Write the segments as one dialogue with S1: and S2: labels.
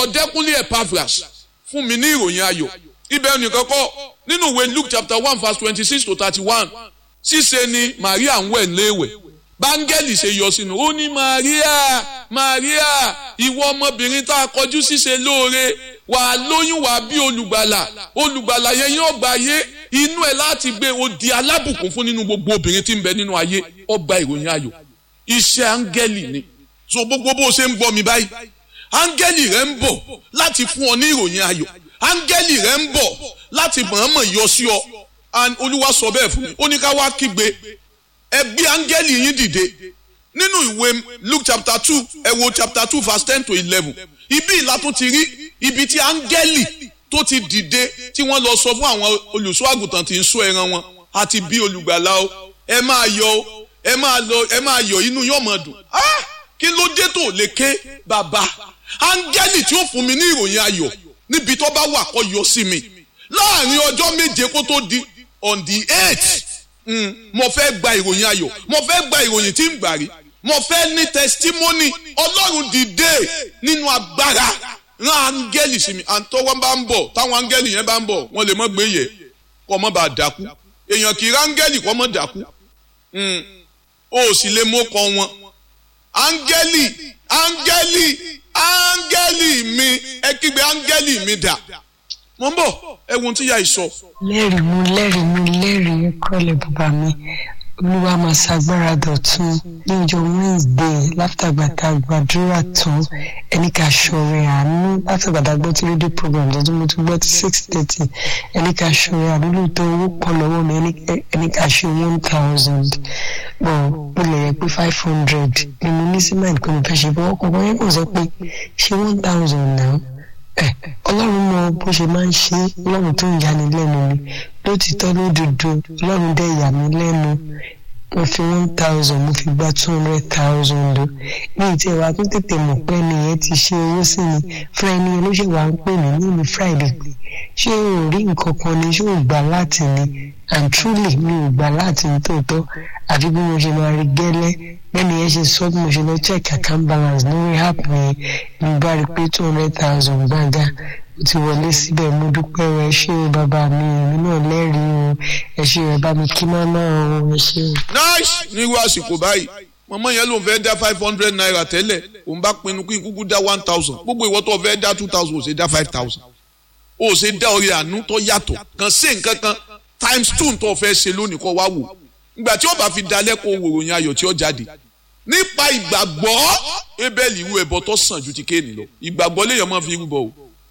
S1: ọ̀dẹ́kúnlé epaphras fún mi ní ìròyìn ayọ̀ ibẹ̀ nìkan kọ́ nínú ìwé luke chapter one verse twenty six to thirty one ṣíṣe ni maria ń wẹ̀ léèwẹ̀ báńgẹ́lì ṣe yọ sínú ó ní maria maria ìwọ ọmọbìnrin tá a kọjú ṣíṣe lóore wà á lóyún wà á bí olùgbàlà olùgbàlà yẹn yóò gba ayé inú ẹ láti gbé o di alábùkún fún nínú gbogbo obìnrin tí ń bẹ nínú ayé ọgbà ìròyìn ayọ̀ iṣẹ́ áńgẹ́lì ni so gbogbo bó ṣe ń gbọ́ mi báyìí áńgẹ́lì rẹ ń bọ̀ láti fún ọ ní ìròyìn ayọ̀ áńgẹ́lì rẹ ń bọ̀ láti mọ̀ọ́mọ̀ yọ sí ọ and olúwa sọ bẹ́ẹ̀ fún mi ó ní ká wá kígbe ẹ gbé áńgẹ́lì yín dìde nínú ìwé luke chapter two ẹ wo chapter two verse ten to eleven ibi ìlà tún ti rí ibi tí áńgẹ́lì tó ti dìde tí wọ́n lọ sọ fún àwọn olùṣọ́ àgùntàn tí ń sọ ẹran wọn àti bí olùgbàlà o ẹ máa yọ o ẹ máa lọ ẹ máa yọ inú yóò máa dùn ah kí ló dé tó lè ké bàbá áńgẹ́lì tí ó fún mi ní ìròyìn ayọ̀ níbi tó bá wà kó yọ sí mi láàrin ọjọ́ méje kó tó di on the eight mm, mo fẹ́ gba ìròyìn ayọ̀ mo fẹ́ gba ìròyìn tí ń gbà rí mo fẹ́ ní testimony ọlọ́run dìde nínú agbára rán áńgẹ́lì sí mi àtọwọ́ bá ń bọ̀ táwọn áńgẹ́lì yẹn bá ń bọ̀ wọ́n lè mọ́ gbé yẹ kọ́ mọ́ bá dákú èèyàn kì í rán áńgẹ́lì kọ́ mọ́ dákú o sì lè mú kọ wọn áńgẹ́lì áńgẹ́lì áńgẹ́lì mi ẹ kígbe áńgẹ́lì mi dà mo ń bọ̀ ẹ̀wọ̀n tí yà ìsọ.
S2: lẹ́rìí mú lẹ́rìí mú lẹ́rìí kọ́lẹ̀ bàbá mi olúwa máa ṣàgbára dọ̀tun ní ọjọ́ wednesday látàgbàtà gbàdúrà tán ẹni ká ṣọrẹ àánú látàgbàtà gbọ́ tí rédíò program tó tún mo tún gbọ́ tí six thirty ẹni ká ṣọrẹ àánú lóòótọ́ owó pọ̀ lọ́wọ́ mi ẹni ká ṣe one thousand bọ̀ mo lè yẹ pé five hundred ni mo ní sí mind pé mo fẹ́ ṣe bọ́ ọkọ̀ yẹn kò sọ pé ṣe one thousand náà ọlọ́run mọ bó ṣe máa ń ṣe ọlọ́run tó ń yani lẹ́nu ni lótìtọ́ lódodo ọlọ́run dẹ̀ yà mí lẹ́nu mo fi one thousand mo fi gba two hundred thousand o ní ìtí ẹ̀wà tó tètè mọ̀ pé nìyẹn ti ṣe owó sí mi fún ẹni yẹn ló ṣe wà ń pè mí ní ìlú friday pé ṣé o rí nǹkan kan ni ṣé o gbà láti ni and truly mi ò gbà láti ní tòótọ́ àfi bí mo ṣe máa rí gẹ́lẹ́ bẹ́ẹ̀ni yẹn ṣe sọ bí mo ṣe lọ check account balance lórí app mi mo bá rí pé two hundred thousand gbàgà ó ti wọlé síbẹ̀ mo dúpẹ́ o ẹ ṣé o bàbá mi èmi náà lẹ́rìí o ẹ ṣé ẹ bá mi kí mọ́mọ́ o ẹ ṣé o.
S1: nice nírú àsìkò báyìí mọ̀mọ́ yẹn ló ń fẹ́ dá five hundred naira tẹ́lẹ̀ òun bá pinnu kí n kúkú dá one thousand gbogbo ìwọ tó fẹ́ dá two thousand ò ṣe dá five thousand ò ṣe dá orí àánú tó yàtọ̀ kàn sí nǹkan kan times two tó fẹ́ ṣe lónìí kọ́ wá wò ìgbà tí ó bá fi dalẹ̀ kó wòròyìn ayọ̀ tí ó jáde nípa ìgbàgbọ́ ebeli irú ẹbọ tó sàn ju ti kéènì lọ ìgbàgbọ́ léèyàn máa fi rúbọ o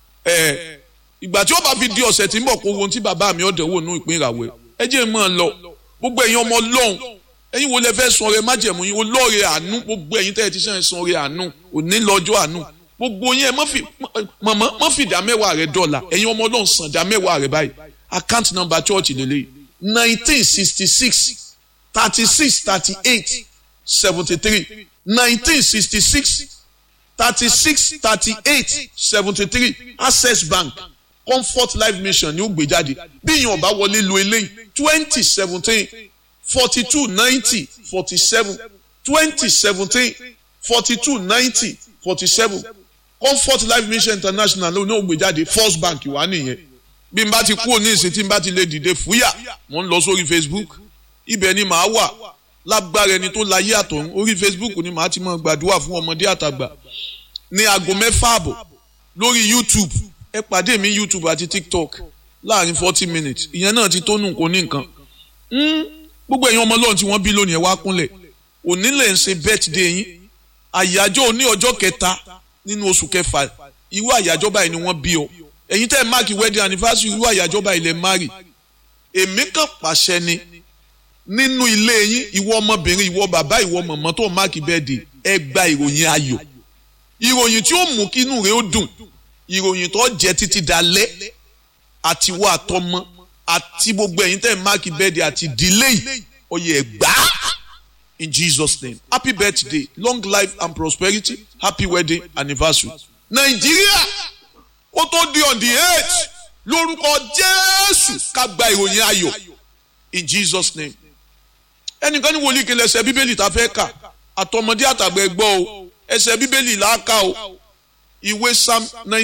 S1: ẹ ìgbà tí ó bá fi di ọ̀sẹ̀ tí ń bọ̀ kó ohun tí bàbá mi ọ̀dẹ̀ wò nú ìpín ìràwẹ̀ ẹ jẹ́ mọ́ ọ lọ gbogbo ẹ̀yin ọmọ lọ́hùn ẹ̀yin wo lẹ fẹ́ sun ọrẹ májẹ̀mú yín olóore àánú gbogbo ẹ̀yin tẹ́ ẹ ti sàn sun ọrẹ àánú òní lọ́jọ́ àánú gbogbo yín ẹ mọ́ mọ́ fi ìdá mẹ́wàá rẹ dọ́là ẹ̀yin ọmọ ọlọ́run san ìdá mẹ́wàá rẹ báyìí account number church lélẹ́yìí nineteen sixty six thirty six thirty eight seventy three nineteen sixty six thirty six thirty eight seventy three access bank comfort life mission ni ó gbé jáde bí èèyàn ọba wọlé lo eléyìí twenty seventeen forty two ninety forty seven twenty seventeen forty two ninety forty seven comfort life mission international ló ní ó gbé jáde first bank wà nìyẹn bí n bá ti kúrò ní ìsìn tí n bá ti lè dìde fúyà mo ń lọ sórí facebook ibẹ̀ ni màá wà lágbára ẹni tó láyé àtọ̀run orí facebook ni màá ti máa gbàdúrà fún ọmọdé àtàgbà ní aago mẹ́fà àbọ̀ lórí youtube ẹ pàdé mi youtube àti tiktok láàrin forty minutes ìyẹn náà ti tó nù kó ní nǹkan gbogbo ẹ̀yin ọmọ ọlọ́run tí wọ́n bí lónìí ẹ wá kúnlẹ̀ òní lè ń ṣe birthday yín àyájọ́ òní ọjọ́ kẹta nínú oṣù kẹfà irú àyájọ́ báyìí ni wọ́n bí ọ ẹ̀yin tẹ́ ẹ máàkì wedding anniversary irú àyájọ́ báyìí lẹ márì èmi kàn pàṣẹ ni nínú ilé yín ìwọ ọmọbìnrin ìwọ bàbá ìwọ mọ̀mọ́ tó máàkì birthday ẹ gba ìròyìn ayọ̀ ìròyìn tí ó mú kí inú rẹ ó dùn ìròyìn tó jẹ títí dalẹ́ àti wọ àtọmọ àti gbogbo ẹ̀yin tẹ́ ẹ máàkì birthday àti delay ọyẹ ẹgbà in Jesus name happy birthday long life and prosperity happy wedding anniversary nàìjíríà ó tó di on the eight lórúkọ jésù ká gba ìròyìn ayọ̀ in jesus name ẹnìkan ní wòlíì kele ẹsẹ̀ bíbélì tá a fẹ́ kà àtọmọdé àtàgbà ẹgbọ́ o ẹsẹ̀ bíbélì là á kà o ìwé psalm